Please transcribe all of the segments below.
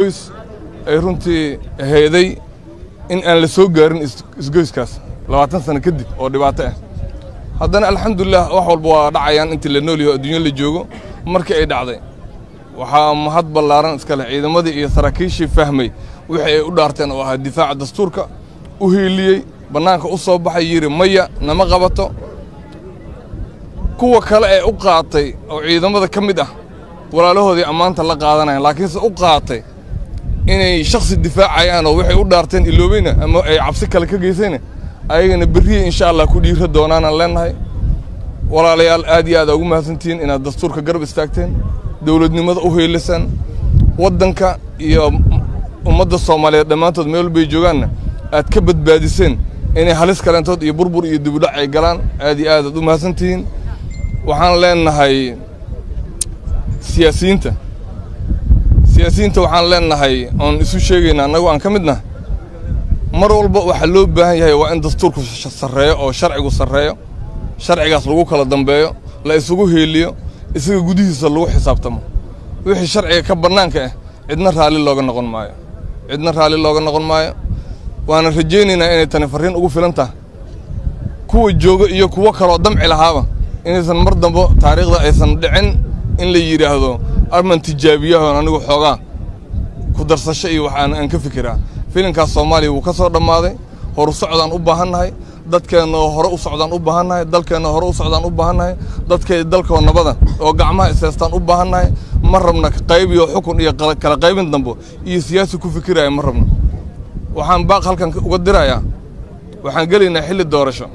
ay runtii heeday in aan la soo gaarin isgoyskaas labaatan sano kadib oo dhibaato ah haddana alxamdulilah wax walba waa dhacayaan intii la nool yaho adduunya la joogo markii ay dhacday waxaa mahad ballaaran iska leh ciidamadii iyo saraakiishii fahmay wixii ay u dhaarteen oo ahaa difaaca dastuurka u hiiliyey bannaanka u soo baxay yidhi maya nama qabato kuwa kale ee u qaatay oo ciidamada ka mid ah walaalahoodii ammaanta la qaadanayan laakiinse u qaatay inay shakhsi difaacayaan oo waxay u dhaarteen iloobayna ama ay cabsi kale ka geysayna ayagana berriya insha allah ku dhiira doonaanaan leennahay walaalayaal aad iyo aad aa ugu mahadsantihiin inaad dastuurka garab istaagteen dowladnimada u heelisaan waddanka iyo ummadda soomaaliyeed dhammaantood meel walbay joogaanna aad ka badbaadiseen inay halis kaleentood iyo burbur iyo dibudhac ay galaan aad iyo aad aad u mahadsantihiin waxaan leennahay siyaasiyiinta siyaasiyiinta waxaan leennahay oon isu sheegayna annagu aan ka mid nahay mar walba waxaa loo baahan yahay waa in dastuurku sarreeyo oo sharcigu sarreeyo sharcigaas lagu kala dambeeyo la isugu heeliyo isaga gudihiisa lagu xisaabtamo wixii sharciga ka bannaanka ah cidna raalli looga noqon maayo cidna raalli looga noqon maayo waana rajaynaynaa inay tani farriin ugu filan tahay kuwa jooga iyo kuwo kaloo damci lahaaba inaysan mar dambo taariikhda aysan dhicin in la yidhaahdo arman tijaabiyahoon anigu xoogaa ku darsasho iyo waxaan aan ka fikiraa filinkaas soomaaliya wuu ka soo dhammaaday horu socdaan u baahannahay dadkeenna oo hore u socdaan u baahannahay dalkeenna hore u socdaan u baahannahay dadkay dalkoo nabada oo gacmaha iseestaan u baahannahay ma rabna qayb iyo xukun iyo kala qaybin dambo iyo siyaasi ku fikiraya ma rabno waxaan baaq halkan uga dirayaa waxaan gelaynaa xilli doorasho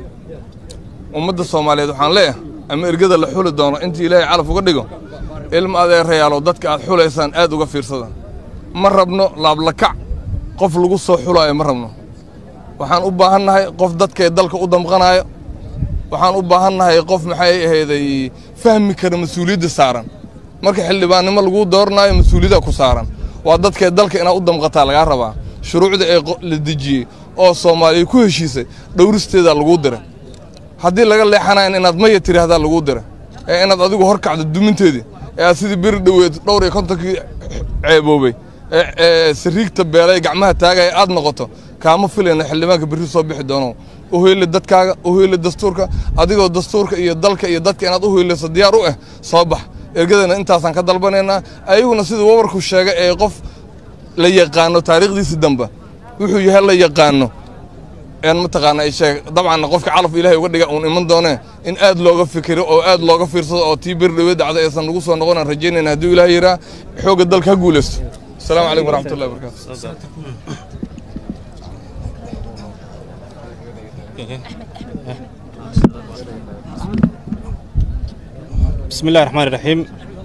ummadda soomaaliyeed waxaan leeyahay ama ergada la xuli doono intii ilaahay calaf uga dhigo ilma adeerayaalow dadka aad xulaysaan aad uga fiirsada ma rabno laablakac qof lagu soo xulaayo ma rabno waxaan u baahannahay qof dadkay dalka u damqanaayo waxaan u baahannahay qof maxay ahayday fahmi kara mas-uuliyadda saaran marka xildhibaannimo laguu dooranaayo mas-uuliyadda ku saaran waa dadkay dalka inaad u damqataa lagaa rabaa shuruucda ee la dejiyey oo soomaaliya ku heshiisay dhowristeedaa laguu diray haddii laga leexanayn inaad maya tidhaahdaa laguu diray ee inaad adigu hor kacdo duminteedii ee aad sidii beri dhoweed dhowr iyo kontonkii ceeboobay ee sariigta beelay gacmaha taagaya aad noqoto kaama filayna xildhibaanka berri soo bixi doono u hoyle dadkaaga u hoyle dastuurka adigoo dastuurka iyo dalka iyo dadka inaad u hoyleyso diyaar u ah soo bax ergadana intaasaan ka dalbanaynaa ayaguna siduu wabarku sheegay ee qof la yaqaano taariikhdiisii dambe wuxuu yahay la yaqaano een mataqaana ay sheeg dabcan qofka calaf ilaahay uga dhiga uun iman doonee in aad looga fikiro oo aad looga fiirsado oo tii beri dhawe dacda aysan nagu soo noqonaan rajaynayna hadduu ilaahay yiraa xoogga dalka ha guulaysto asalaamu calaykum waraxmatullahi wabarakaatu بسم الله الرحمن الرحيم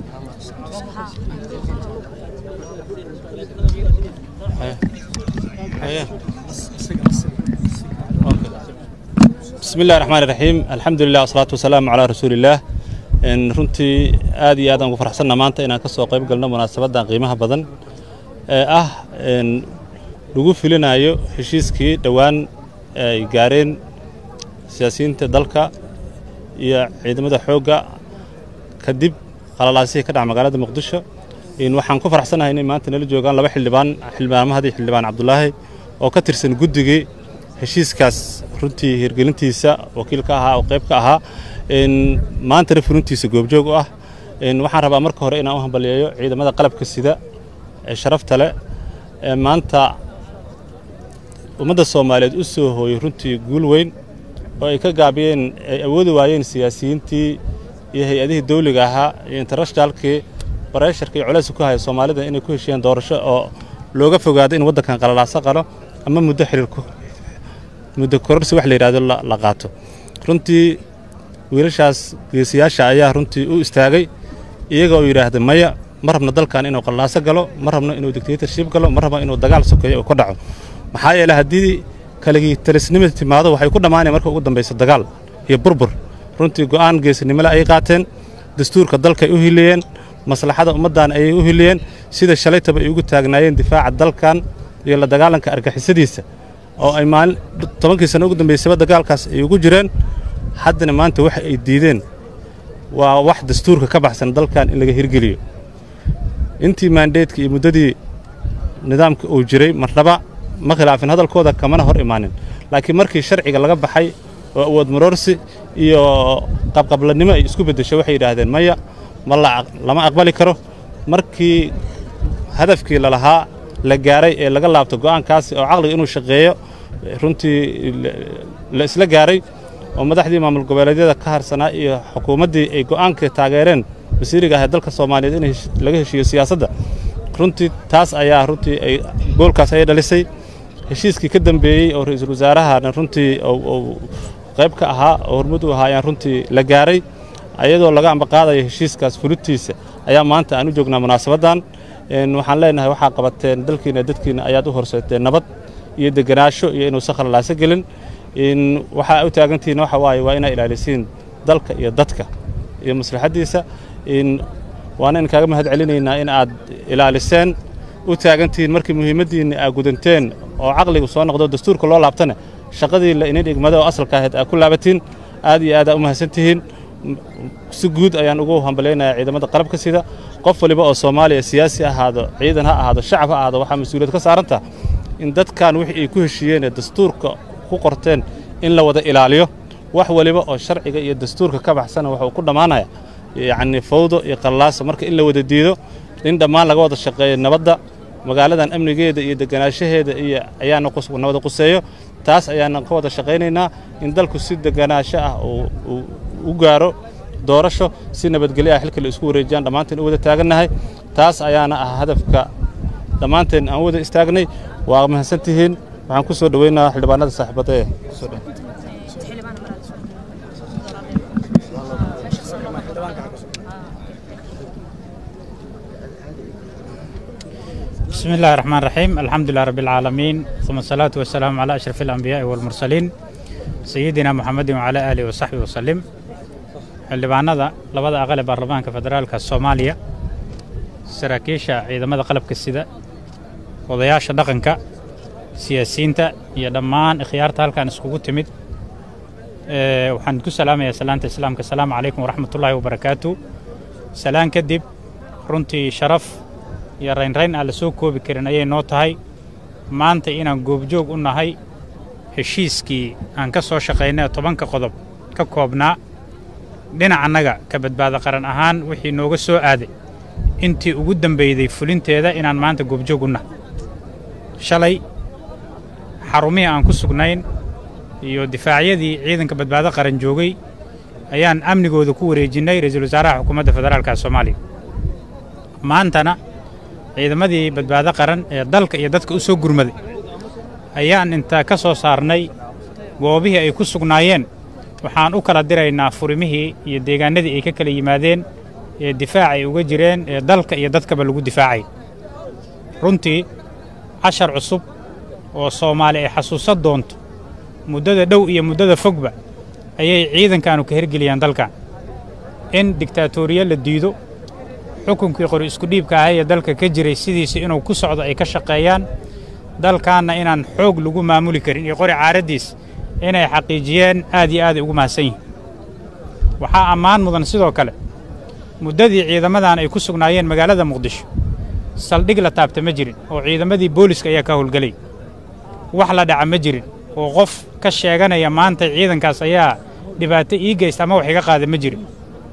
بسم الله الرحمن الرحيم الحمد لله والصلاة والسلام على رسول الله إن runtii aad iyo aad aan ugu faraxsanna maanta inaan ka soo qayb galno munaasabadan qiimaha badan ee ah in lagu filinayo heshiiskii dhowaan ay gaareen siyaasiyiinta dalka iyo ciidamada xoogga kadib qalalaasihii ka dhaca magaalada muqdisho in waxaan ku faraxsanahay inay maanta nala joogaan laba xildhibaan xildhibaanmahadii xildhibaan cabdulaahi oo ka tirsan guddigii heshiiskaas runtii hirgelintiisa wakiil ka ahaa oo qayb ka ahaa in maantana fulintiisa goobjoog u ah in waxaan rabaa marka hore inaan u hambaliyeeyo ciidamada qalabka sida ee sharafta leh ee maanta ummadda soomaaliyeed u soo hooyey runtii guul weyn oo ay ka gaabiyeen ay awoodi waayeen siyaasiyiintii iyo hay-adihii dawliga ahaa iyo internationalkii bareesharka iyo culayska ku haya soomaalida inay ku heshiyeen doorasho oo looga fogaado in waddankan qalalaaso qalo ama muddo xiriirku muddo kororsi wax la yidhahdo la qaato runtii wiilashaas geesiyaasha ayaa runtii u istaagay iyaga oo yidhaahda maya ma rabno dalkan inuu qalalaaso galo ma rabno inuu dictatorship galo ma rabno inuu dagaal sokeeyo uu ka dhaco maxaa yeele haddii kaligii talisnimada timaado waxay ku dhammaanaya marka ugu dambayso dagaal iyo burbur runtii go'aan geesinimole ay qaateen dastuurka dalkaay u hiliyeen maslaxada ummaddan ayay u hiliyeen sida shalaytaba ay ugu taagnaayeen difaaca dalkan iyo la dagaalanka argixisadiisa oo ay maalin tobankii sano ugu dambaysaba dagaalkaas ay ugu jireen haddana maanta waxa ay diideen waa wax dastuurka ka baxsan dalkan in laga hirgeliyo intii maandeedka iyo muddadii nidaamka uu jiray marnaba ma khilaafin hadalkooda kamana hor imaanin laakiin markii sharciga laga baxay oo awood maroorsi iyo qabqablanimo ay isku beddeshay waxay yidhaahdeen maya ma lama aqbali karo markii hadafkii lalahaa la gaaray ee laga laabto go'aankaasi oo caqliga inuu shaqeeyo runtii la isla gaaray oo madaxdii maamul goboleedyada ka harsanaa iyo xukuumaddii ay go'aanka taageereen wasiiriga ah ee dalka soomaaliyeed in laga heshiiyo siyaasadda runtii taas ayaa runtii ay goolkaas ayay dhalisay heshiiskii ka dambeeyey oo ra'iisul wasaarahana runtii uu qayb ka ahaa oo hormud u ahaa ayaan runtii la gaaray ayadoo laga ambaqaadayo heshiiskaas fulidtiisa ayaa maanta aan u joognaa munaasabaddan waxaan leenahay waxaa qabateen dalkiina dadkiina ayaad u horseeteen nabad iyo degenaansho iyo inuusan khalalaaso gelin waxaa u taagantihiin waxa waaye waa inaa ilaalisiin dalka iyo dadka iyo maslaxaddiisa waana in kaaga mahad celinaynaa in aad ilaaliseen u taagantihiin markii muhiimaddiinna aad gudanteen oo caqligu soo noqdo dastuurka loo laabtane shaqadii la inin dhigmada oo asalka ahayd aad ku laabatiin aad iyo aad aa u mahadsan tihiin si guud ayaan ugu hambalaynayaa ciidamada qalabka sida qof waliba oo soomaaliya siyaasi ahaado ciidan ha ahaado shacab ha ahaado waxaa mas-uuliyad ka saarantah in dadkan wixii ay ku heshiiyeen ee dastuurka ku qorteen in la wada ilaaliyo wax waliba oo sharciga iyo dastuurka ka baxsana wuxuu ku dhammaanaya yacnii fawdo iyo qallaaso marka in la wada diido in dhammaan laga wada shaqeeyo nabadda magaaladan amnigeeda iyo deganaanshaheeda iyo ayaana nabada quseeyo taas ayaana ka wada shaqaynaynaa in dalku si deganaansho ah uu u gaaro doorasho si nabadgelyo ah xilka la isku wareejiyaan dhammaanteen u wada taagannahay taas ayaana ah hadafka dhammaanteen aan u wada istaagnay waa mahadsan tihiin waxaan ku soo dhoweynaa xildhibaanada saaxiibadda ee kusoo dhow بسم الله الرحمن الرحيم الحمد لله رب العالمين ثم الصلاة والسلام على أشرف الأنبياء والمرسلين سيدنا محمد وعلى آله وصحبه وسلم xildhibaanada labada aqal ee baarlamaanka federaalka soomaaliya saraakiisha ciidamada qalabka sida odayaasha dhaqanka siyaasiyiinta iyo dhammaan ikhyaarta halkan iskugu timid waxaan ku salaamayaa salaanta islaamka asalaamu calaykum waraxmatullaahi wabarakaatu salaan kadib runtii sharaf iyo raynrayn aan la soo koobi karin ayay noo tahay maanta inaan goobjoog u nahay heshiiskii aan ka soo shaqaynay tobanka qodob ka koobnaa dhinacannaga ka badbaado qaran ahaan wixii nooga soo aaday intii ugu dambeyday fulinteeda inaan maanta goobjoog u nahay shalay xarumihii aan ku sugnayn iyo difaacyadii ciidanka badbaado qaran joogay ayaan amnigooda ku wareejinnay ra-iisul wasaaraha xukuumadda federaalka soomaaliya maantana ciidamadii badbaado qaran ee dalka iyo dadka u soo gurmaday ayaan intaa ka soo saarnay goobihii ay ku sugnaayeen waxaan u kala diraynaa furimihii iyo deegaanadii ay ka kala yimaadeen ee difaac ay uga jireen ee dalka iyo dadkaba lagu difaacay runtii cashar cusub oo soomaali ay xasuusan doonto muddada dhow iyo muddada fogba ayay ciidankaanu ka hergeliyaan dalkan in digtaatoriya la diido xukunkii qori isku dhiibka ahay ee dalka ka jiray sidiisa inuu ku socdo ay ka shaqeeyaan dalkaanna inaan xoog lagu maamuli karin iyo qori caaraddiis inay xaqiijiyeen aad iyo aaday ugu mahadsan yihin waxaa ammaan mudan sidoo kale muddadii ciidamadan ay ku sugnaayeen magaalada muqdisho saldhig la taabta ma jirin oo ciidamadii booliska ayaa ka howlgelay wax la dhaca ma jirin oo qof ka sheeganaya maanta ciidankaas ayaa dhibaato ii geysta ama wax iga qaada ma jirin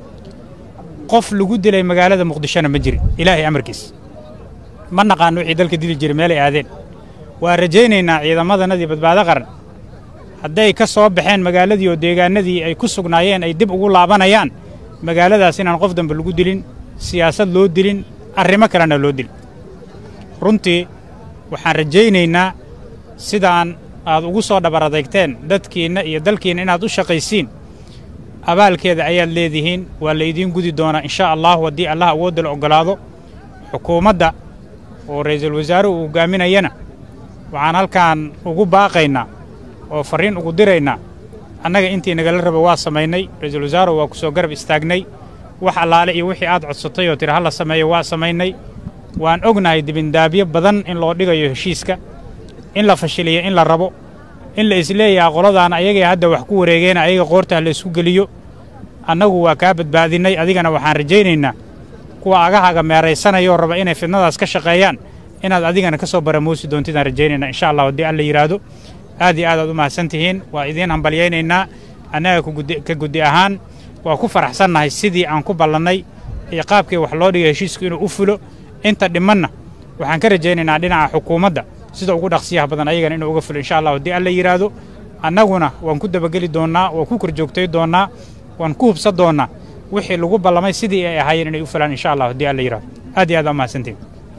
qof lagu dilay magaalada muqdishona ma jirin ilaahay amarkiis ma naqaano wixii dalka dili jiray meelay aadeen waa rajaynaynaa ciidamadanadii badbaado qaran hadday ka soo baxeen magaaladii oo deegaanadii ay ku sugnaayeen ay dib ugu laabanayaan magaaladaas inaan qof dambe lagu dilin siyaasad loo dilin arrimo kalena loo dilin runtii waxaan rajaynaynaa sidaan aad ugu soo dhabar adeegteen dadkiinna iyo dalkiinna inaad u shaqaysiin abaalkeeda ayaad leedihiin waa laydiin gudi doonaa insha allahu haddii allah awoodda la oggolaado xukuumadda oo ra'iisul wasaaruhu uu hogaaminayana waxaan halkaan ugu baaqaynaa oo farriin ugu diraynaa annaga intii nagala raba waa samaynay ra'iisul wasaaruhu waa ku soo garab istaagnay wax allaale iyo wixii aad codsatay oo tiri ha la sameeyo waa samaynay waan ognahay dibindaabyo badan in loo dhigayo heshiiska in la fashiliyo in la rabo in la isleeyaha qoladaan ayagay hadda wax ku wareegeena ayaga qoortaah la isku geliyo annagu waa kaa badbaadinnay adigana waxaan rajaynaynaa kuwa agahaga meeraysanayoo raba inay fidnadaas ka shaqeeyaan inaad adigana ka soo baramuusi doontidaan rajaynayna insha allah haddii alla yidhaahdo aad iyo aad aad u mahadsan tihiin waa idiin hambalyaynaynaa annaga ka guddi ahaan waa ku faraxsannahay sidii aan ku ballannay iyo qaabkii wax loo dhigay heshiisku inuu u fulo inta dhimanna waxaan ka rajaynaynaa dhinaca xukuumadda sida ugu dhaqsiyaha badan ayagana inuu uga fulo insha allah haddii alla yidhaahdo annaguna waan ku dabageli doonnaa waan ku korjoogtay doonnaa waan ku hubsan doonnaa wixii lagu ballamay sidii ay ahaayeen inay u fulaan insha allah haddii alla yidhahdo aad iyo aad aa mahadsantiin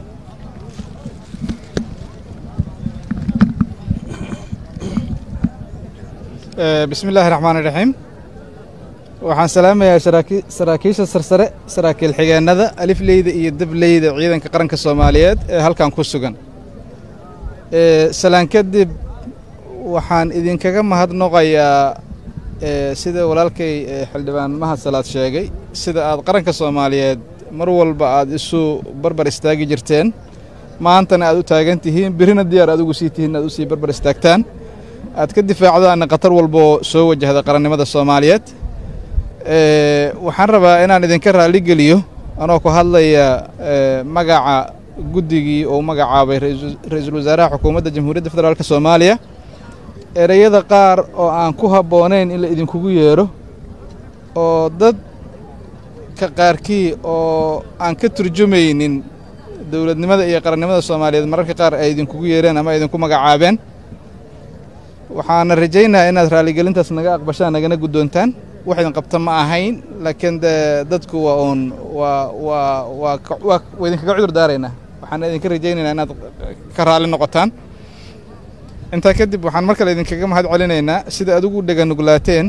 bismi illaahi raxmaan iraxiim waxaan salaamayaa saraakiisha sarsare saraakiil xigeennada alifleyda iyo dableyda ciidanka qaranka soomaaliyeed ee halkan ku sugan salaan kadib waxaan idinkaga mahadnoqayaa sida walaalkay xildhibaan mahad salaad sheegay sida aad qaranka soomaaliyeed mar walba aad isu barbar istaagi jirteen maantana aad u taagan tihiin birina diyaar aad ugu sii tihiin aad usii barbar istaagtaan aad ka difaacdaanna khatar walboo soo wajahda qarannimada soomaaliyeed waxaan rabaa inaan idinka raalligeliyo anoo ku hadlaya magaca guddigii uu magacaabay ra-iisul wasaaraha xukuumadda jamhuuriyadda federaalk soomaaliya ereyada qaar oo aan ku habboonayn in la idinkugu yeedho oo dadka qaarkii oo aan ka turjumaynin dowladnimada iyo qarannimada soomaaliyeed mararka qaar ay idinkugu yeereen ama idinku magacaabeen waxaana rajaynayaa inaad raalligelintaas naga aqbashaan nagana guddoontaan wax idin qabta ma ahayn laakiin de dadku waa uun waa waa waa waa waa idinkaga cudur daaraynaa waxaana idinka rajaynaynaa inaad ka raalli noqotaan intaa kadib waxaan mar kale idinkaga mahad celinaynaa sida adigu dheganuglaateen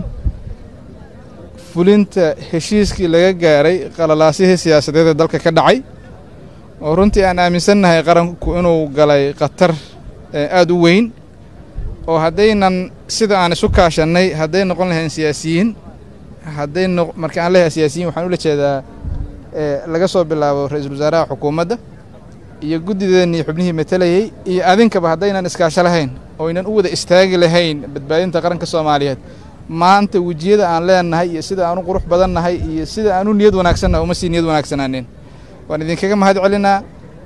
fulinta heshiiskii laga gaaray qalalaasihii siyaasadeed ee dalka ka dhacay oo runtii aan aaminsannahay qaranku inuu galay khatar aad u weyn oo haddaynan sida aan isu kaashannay hadday noqon lahayn siyaasiyiin hadday no marka aan leeyahay siyaasiyiin waxaan ula jeedaa laga soo bilaabo ra-iisul wasaaraha xukuumadda iyo guddideennii xubnihii matelayey iyo adinkaba haddaynan iskaasho lahayn oo aynan u wada istaagi lahayn badbaadinta qaranka soomaaliyeed maanta wejiyada aan leenahay iyo sida aan u qurux badannahay iyo sida aan u niyad wanaagsannahay uma sii niyad wanaagsanaanin waan idinkaga mahad celinaa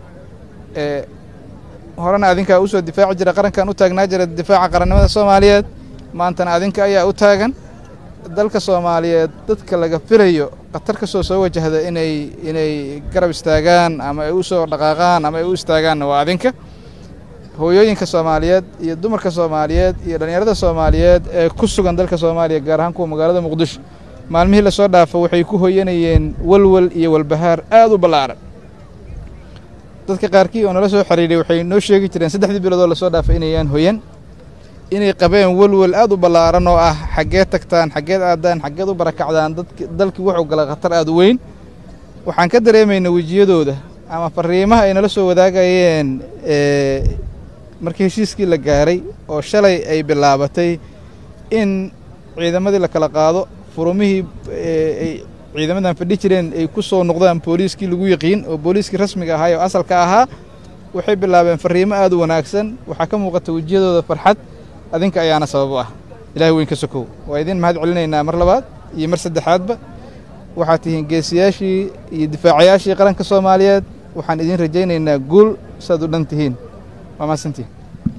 horena adinkaa u soo difaaci jira qarankan u taagnaa jira difaaca qarannimada soomaaliyeed maantana adinka ayaa u taagan dalka soomaaliyeed dadka laga filayo khatar ka soo soo wajahda inay inay garab istaagaan ama ay u soo dhaqaaqaan ama ay u istaagaanna waa adinka hooyooyinka soomaaliyeed iyo dumarka soomaaliyeed iyo dhallinyarada soomaaliyeed ee ku sugan dalka soomaaliya gaar ahaan kuwa magaalada muqdisho maalmihii lasoo dhaafo waxay ku hoyanayeen walwal iyo walbahaar aad u ballaaran dadka qaarkii oo nala soo xiriiray waxay noo sheegi jireen saddexdii biloodoo lasoo dhaafay inayaan hoyan inay qabeen welwel aad u ballaaran oo ah xaggeed tagtaan xaggeed aadaan xaggeed u barakacdaan dadk dalkii wuxuu galay khatar aad u weyn waxaan ka dareemaynaa wejiyadooda ama fariimaha ay nala soo wadaagayeen markii heshiiskii la gaaray oo shalay ay bilaabatay in ciidamadii la kala qaado furumihii ay ciidamadan fadhi jireen ay ku soo noqdaan booliiskii lagu yaqiin oo booliiskii rasmiga ahaa oo asalka ahaa waxay bilaabeen fariimo aad u wanaagsan waxaa ka muuqata wejiyadooda farxad adinka ayaana sabab u ah ilahay weyn ka sokow waa idin mahad celinaynaa mar labaad iyo mar saddexaadba waxaad tihiin geesiyaashii iyo difaacayaashii qaranka soomaaliyeed waxaan idin rajaynaynaa guul saad u dhan tihiin waa mahadsantihin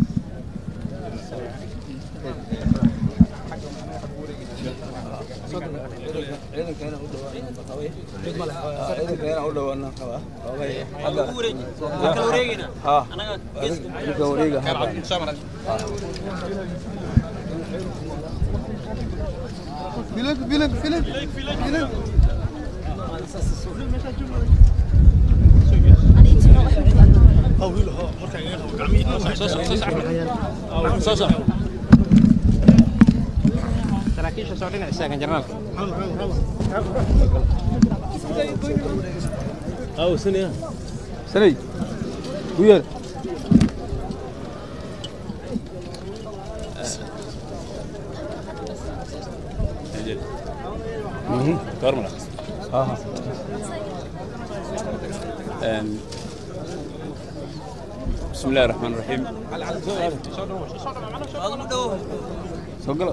سني ويا كارملا اه بسم الله الرحمن الرحيم سوقلا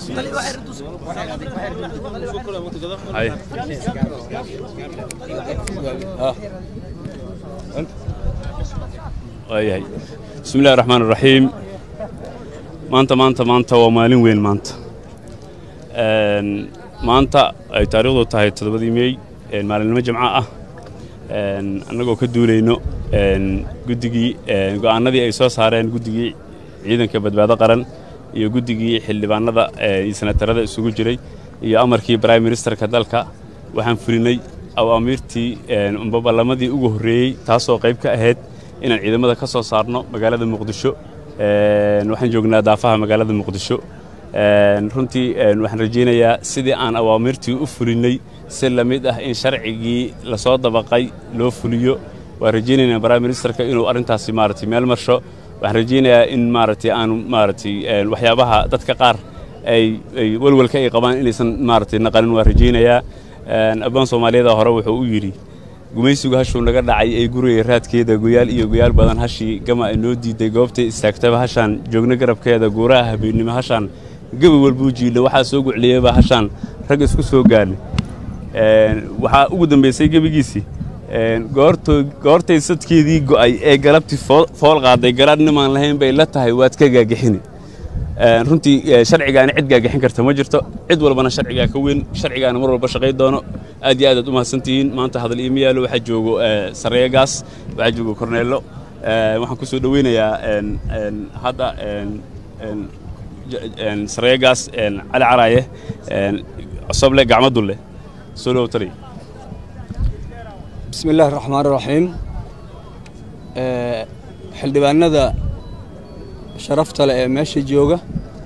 هاي اه انت waayahay bismi illahi raxmaan iraxiim maanta maanta maanta waa maalin weyn maanta Een, maanta ay taariikhdu tahay toddobadii meey een, maalinimo jimco ah een, annagoo ka duulayno een, guddigii een, go'aanadii ay soo saareen guddigii ciidanka badbaado qaran iyo guddigii xildhibaanada ee, iyo senatarada isugu jiray iyo amarkii prime ministerka dalka waxaan fulinay awaamiirtii een, amba ballamadii ugu horreeyey taasoo qayb ka ahayd inaan ciidamada ka soo saarno magaalada muqdisho Een, waxaan joognaa daafaha magaalada muqdisho Een, runtii een, waxaan rajaynayaa sidii aan awaamirtii u fulinay si la mid ah in sharcigii lasoo dabaqay loo fuliyo waan rajaynaynaa prime ministerka inuu arrintaasi maaragtay meel marsho waxaan rajaynayaa in maaragtay aanu maaragtay een, waxyaabaha dadka qaar ay ay walwalka ay qabaan inaysan maaragtay naqalin waan rajaynayaa Een, abbaan soomaaliyada hore wuxuu u yidhi gumaysigu hashuu naga dhacay ee guriga raadkeeda goyaal iyo goyaal badan hashii gama ay noo diiday goobtay istaagtaba hashaan joogna garabkeeda guuraha habeennimo hashaan gabi walbuu jiidha waxaa soo gucliyeyba hashaan rag isku soo gaarnay Een, waxaa ugu dambaysay gebigiisii een, goortoo goortay sadkeedii go'ay ee galabtii fool fool qaaday garaadh nimaan lahayn bay la tahay waad ka gaagixini Een, runtii ee, sharcigaani cid gaagixin karta ma jirto cid walbana sharcigaa ka weyn sharcigaana mar walba shaqay doono aad iyo aad aad u mahadsantihiin maanta hadal iima yaalo waxaa joogo ee, sareeya gaas waxaa joogo korneello Ee, waxaan ku soo dhoweynayaa een, een, hadda een, een, j- een, sareeya gaas een, cali caraaye een, cosoble gacmo dulle soo dhow tali bismi illaahi raxmaan raxiim xildhibaanada sharafta leh ee meesha jooga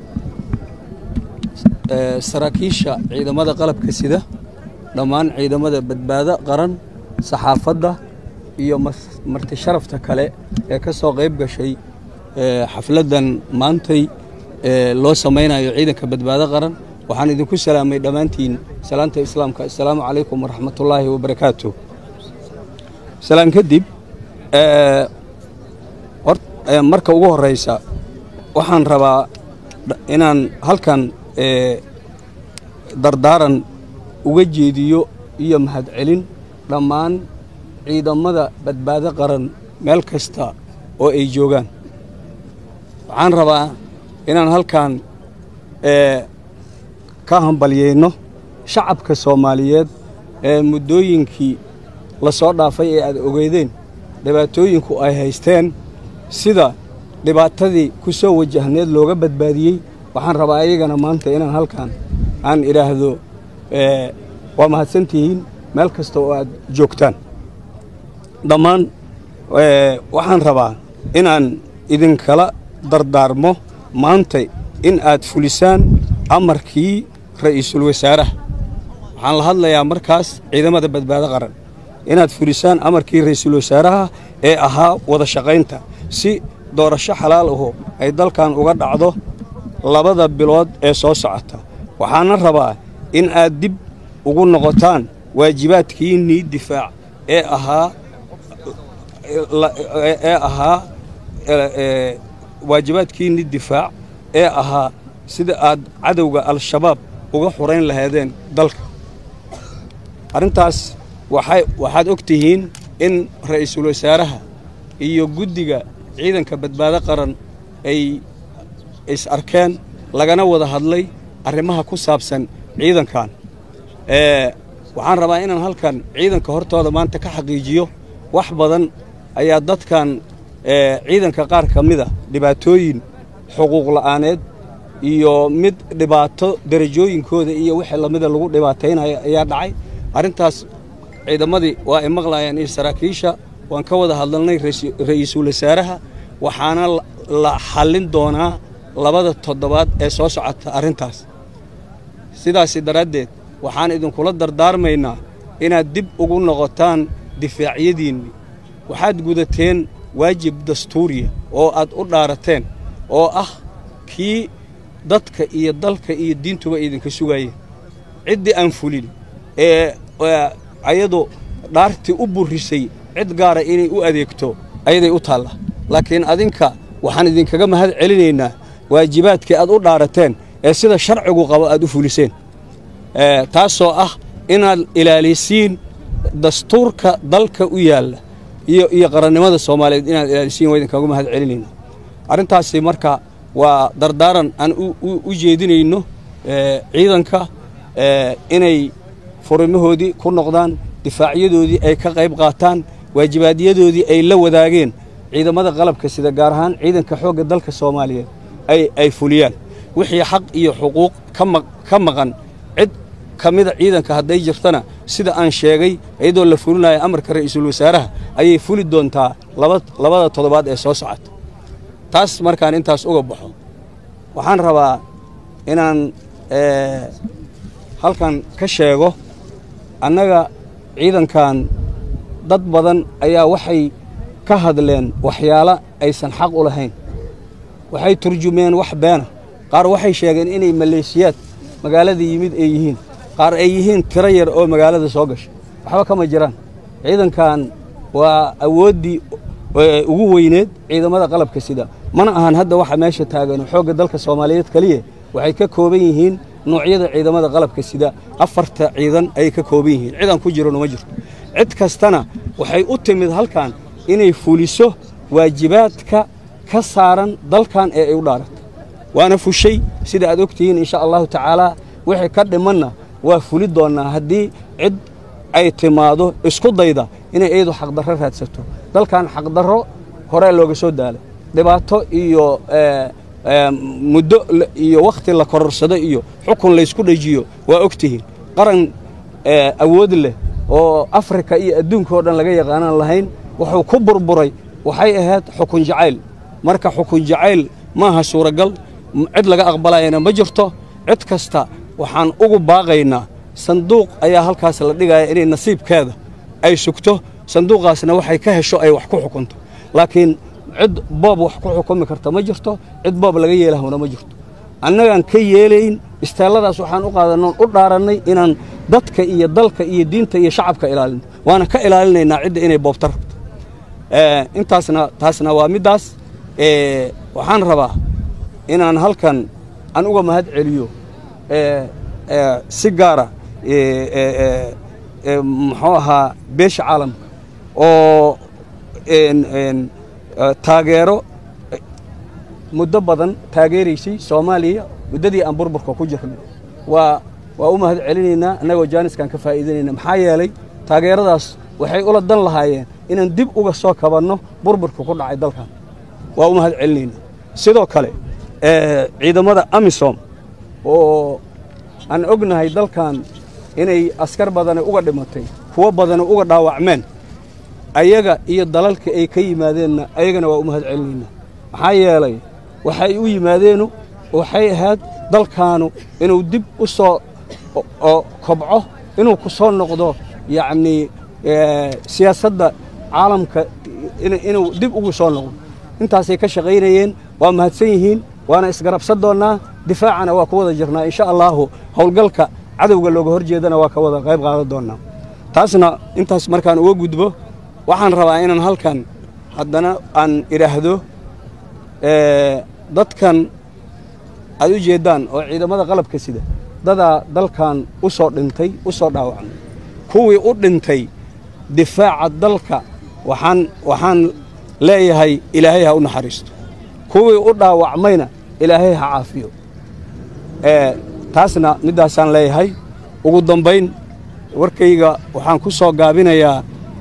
ee, saraakiisha ciidamada qalabka sida dhammaan ciidamada badbaado qaran saxaafadda iyo mas- marti sharafta kale ee ka soo qayb gashay ee, xafladdan maantay ee, loo samaynayo ciidanka badbaado qaran waxaan idinku salaamay dhammaantiin salaanta islaamka assalaamu calaykum waraxmatullaahi wabarakaatu salaan kadib ee, hor- ee, marka ugu horeysa waxaan rabaa dh- inaan halkan ee, dardaaran uga jeediyo iyo mahadcelin dhammaan ciidamada badbaado qaran meel kasta oo ay joogaan waxaan rabaa inaan halkan ee, ka hambalyeyno shacabka soomaaliyeed ee muddooyinkii la soo dhaafay ee aad ogeydeen dhibaatooyinku ay haysteen sida dhibaatadii ku soo wajahneed looga badbaadiyey waxaan rabaa ayagana maanta inaan halkan aan idhaahdo ee, waa mahadsantihiin meel kasta oo aad joogtaan dhammaan ee, waxaan rabaa inaan idinkala dardaarmo maanta in aad fulisaan amarkii ra'iisul wasaaraha waxaan la hadlayaa markaas ciidamada badbaado qaran inaad fulisaan amarkii ra'iisul wasaaraha ee ahaa wada shaqaynta si doorasho xalaal aho ay dalkan uga dhacdo labada bilood ee soo socota waxaana rabaa in aad dib ugu noqotaan waajibaadkiinnii difaac ee ahaa la- ee ahaa ee- ee, waajibaadkiinnii difaac ee ahaa sida aad cadowga al-shabaab uga xurayn lahaydeen dalka arrintaas waxay waxaad og tihiin in ra'iisul wasaaraha iyo guddiga ciidanka badbaado qaran ay is arkeen lagana wada hadlay arrimaha ku saabsan ciidankan ee waxaan rabaa inaan halkan ciidanka hortooda maanta ka xaqiijiyo wax badan ayaa dadkan ee ciidanka qaar ka mida dhibaatooyin xuquuq la'aaneed iyo mid dhibaato derajooyinkooda iyo wixii lamida lagu dhibaataynaya ayaa dhacay arrintaas ciidamadii waa ay maqlayaan iyo saraakiisha waan ka wada hadalnay raisi- ra'iisul wasaaraha waxaana la- la xallin doonaa labada toddobaad ee soo socota arrintaas sidaasi daraaddeed waxaan idinkula dardaarmaynaa inaad dib ugu noqotaan difaacyadiinni waxaad gudateen waajib dastuuriya oo aad u dhaarateen oo ah kii dadka iyo dalka iyo diintuba idinka sugayeen ciddii aan fulin ee ee ayadu dhaartii u burrisay cid gaara inay u adeegto ayaday u taalla laakiin adinka waxaan idinkaga mahad celinaynaa waajibaadkii aad u dhaarateen ee sida sharcigu qabo aad u fuliseen ee, taasoo ah inaad ilaalisiin dastuurka dalka u yaalla iyo iyo qarannimada soomaaliyeed inaad ilaalisiin waa idinkagu mahad celinayna arrintaasi marka waa dardaaran aan u jeedinayno ciidanka inay furimahoodii ku noqdaan difaacyadoodii ay ka qayb qaataan waajibaadyadooodii ay la wadaageen ciidamada qalabka sida gaar ahaan ciidanka xoogga dalka soomaaliyeed ay fuliyaan wixii xaq iyo xuquuq ka maqan cid ka mida ciidanka hadday jirtana sida aan sheegay iyadoo la fulinayo amarka ra'iisul wasaaraha ayay fuli doontaa labada toddobaad ee soo socota taas markaan intaas uga baxo waxaan rabaa inaan halkan ka sheego annaga ciidankan dad badan ayaa waxay ka hadleen waxyaalo aysan xaq u lahayn waxay turjumeen wax beena qaar waxay sheegeen inay maleeshiyaad magaalada yimid ay yihiin qaar ay yihiin tiro yar oo magaalada soo gashay waxba kama jiraan ciidankan waa awooddii ugu weyneed ciidamada qalabka sida mana ahan hadda waxa meesha taagan xoogga dalka soomaaliyeed keliya waxay ka kooban yihiin noocyada ciidamada qalabka sida afarta ciidan ayay ka kooban yihiin ciidan ku jirona ma jirto cid kastana waxay u timid halkan inay fuliso waajibaadka ka saaran dalkan ee ay u dhaaratay waana fushay sida aad ogtihiin insha allahu tacaalaa wixii ka dhimanna waa fuli doonnaa haddii cid ay timaado isku dayda inay iyadu xaqdarro raadsato dalkan xaqdarro horee looga soo daalay dhibaato iyo muddo iyo wakhti la kororsado iyo xukun laysku dhajiyo waa ogtihiin qaran awood leh oo afrika iyo adduunka oo dhan laga yaqaanaan lahayn wuxuu ku burburay waxay ahayd xukun jacayl marka xukun jacayl maaha suuragal cid laga aqbalayana ma jirto cid kasta waxaan ugu baaqaynaa sanduuq ayaa halkaas la dhigaya inay nasiibkeeda ay sugto sanduuqaasna waxay ka hesho ay wax ku xukunto laakiin cid boob wax ku xukumi karta ma jirto cid boob laga yeelahuna ma jirto annagaan ka yeelayn isteelladaas waxaan u qaadanoon u dhaarannay inaan dadka iyo dalka iyo diinta iyo shacabka ilaalino waana ka ilaalinaynaa cidda inay boobta rabto intaasna taasna waa middaas waxaan rabaa inaan halkan aan uga mahad celiyo si gaara muxuu ahaa beesha caalamka oo taageero muddo badan taageeraysay soomaaliya muddadii aan burburka ku jirnay waa waa u mahad celinaynaa annagoo jaaniskan ka faa'iidanayna maxaa yeelay taageeradaas waxay ula dan lahaayeen inaan dib uga soo kabanno burburka ku dhacay dalkan waa u mahad celinaynaa sidoo kale ciidamada amisom oo aan ognahay dalkan inay askar badani uga dhimatay kuwo badani uga dhaawacmeen ayaga iyo dalalka ay ka yimaadeenna ayagana waa u mahad celinaynaa maxaa yeelay waxay u yimaadeenu waxay ahayd dalkaanu inuu dib u soo kobco inuu ku soo noqdo yacnii siyaasadda caalamka inuu dib ugu soo noqdo intaasay ka shaqaynayeen waa mahadsan yihiin waana isgarabsan doonnaa difaacana waa ku wada jirnaa insha allaahu howlgalka cadowga looga hor jeedana waa ka wada qayb qaadan doonnaa taasna intaas markaan uga gudbo waxaan rabaa inaan halkan haddana aan idhaahdo dadkan aad u jeeddaan oo ciidamada qalabka sida dadaa dalkan u soo dhintay u soo dhaawacmay kuwii u dhintay difaaca dalka waxaan waxaan leeyahay ilaahay ha u naxariisto kuwii u dhaawacmayna ilaahay ha caafiyo taasna middaasaan leeyahay ugu dambayn warkayga waxaan ku soo gaabinayaa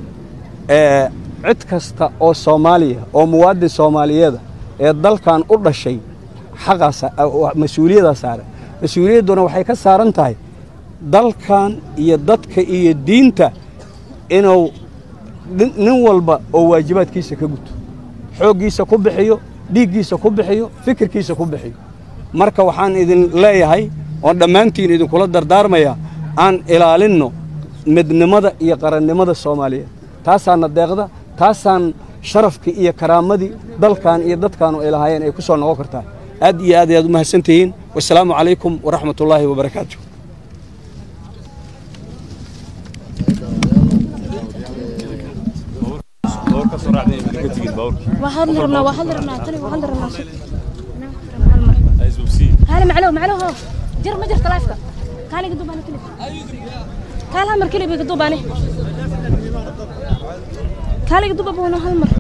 cid kasta oo soomaaliya oo muwaadin soomaaliyeeda ee dalkan u dhashay xaqaas mas-uuliyaddaa saaran mas-uuliyadduna waxay ka saaran tahay dalkan iyo dadka iyo diinta inuu nin walba oo waajibaadkiisa ka guto xooggiisa ku bixiyo dhiiggiisa ku bixiyo fikirkiisa ku bixiyo marka waxaan idin leeyahay oon dhammaantiin idinkula dardaarmayaa aan ilaalinno midnimada iyo qarannimada soomaaliyeed taasaana deeqda taasaan sharafkii iyo karaamadii dalkan iyo dadkaanu ay lahaayeen ay ku soo noqon kartaa aad iyo aad ayaad u mahadsan tihiin wasalaamu calaykum waraxmat ullaahi wabarakaatu waxaan rabnaa waxaan rabnaa tani waxaan rabnaa هلا معلو معلو هو جر ما جرت لايفك كان يقدو باني كليب كان هامر كليب يقدو باني kaaliga duba boono hal mar